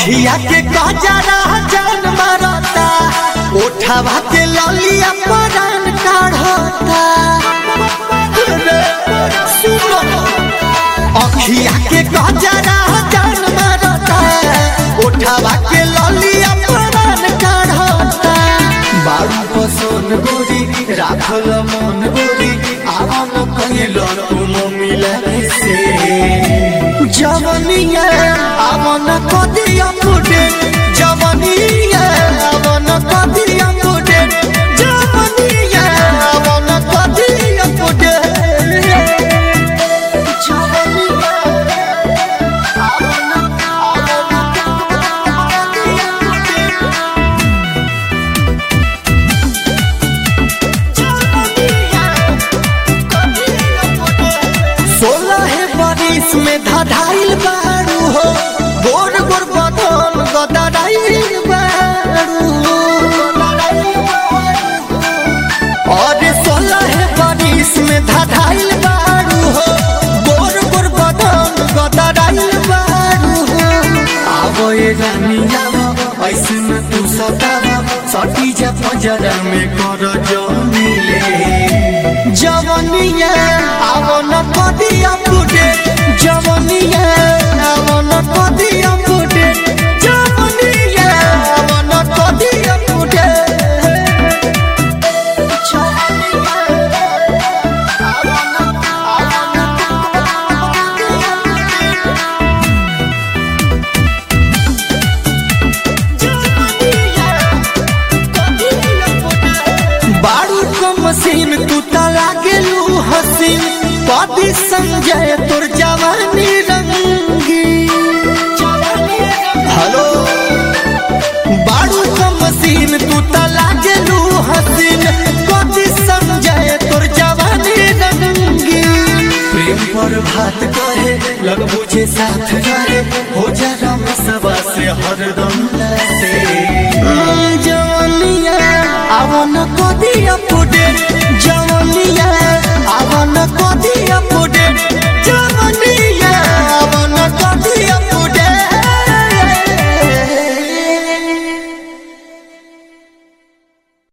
अखिया के गजरा जान मारता ओठवा के ललिया परान काढ़ता रे, सुनो अखिया के गजरा जान मारता ओठवा के ललिया परान काढ़ता बारू पसोन गोरी राखल मन गोरी आवन कहिल तुम मिले से जवनिया आवन कदिया मुडे जवनिया आवन कदिया मुडे जवनिया आवन कदिया मुडे जवनिया आवन आवन कदिया मुडे सोलह बरिस में धधाइल बारू हो गोर गोर बदन गदराइल बारू और सोलह बरिस में धधाइल बारू हो गोर गोर बदन गदराइल बारू हो आवो ये रानी आवो ऐसे में तू सतावा सटी जा पंजरा में कर जो मिले जवनिया आवन कदिया फुटे जवनिया आवन कदिया फुटे जवनिया आवन कदिया फुटे जवनिया आवन आवन कदिया बारू को मशीन तू तला गेलू हसीन कदी संजय तोर जवानी रंगी हेलो बारू को मशीन तू तला गेलू हसीन कदी संजय तोर जवानी रंगी प्रेम पर भात कहे लग बुझे साथ रहे हो जा रम सबा से हरदम से जवनिया आवन कदिया फुटे जवनिया आवन कदिया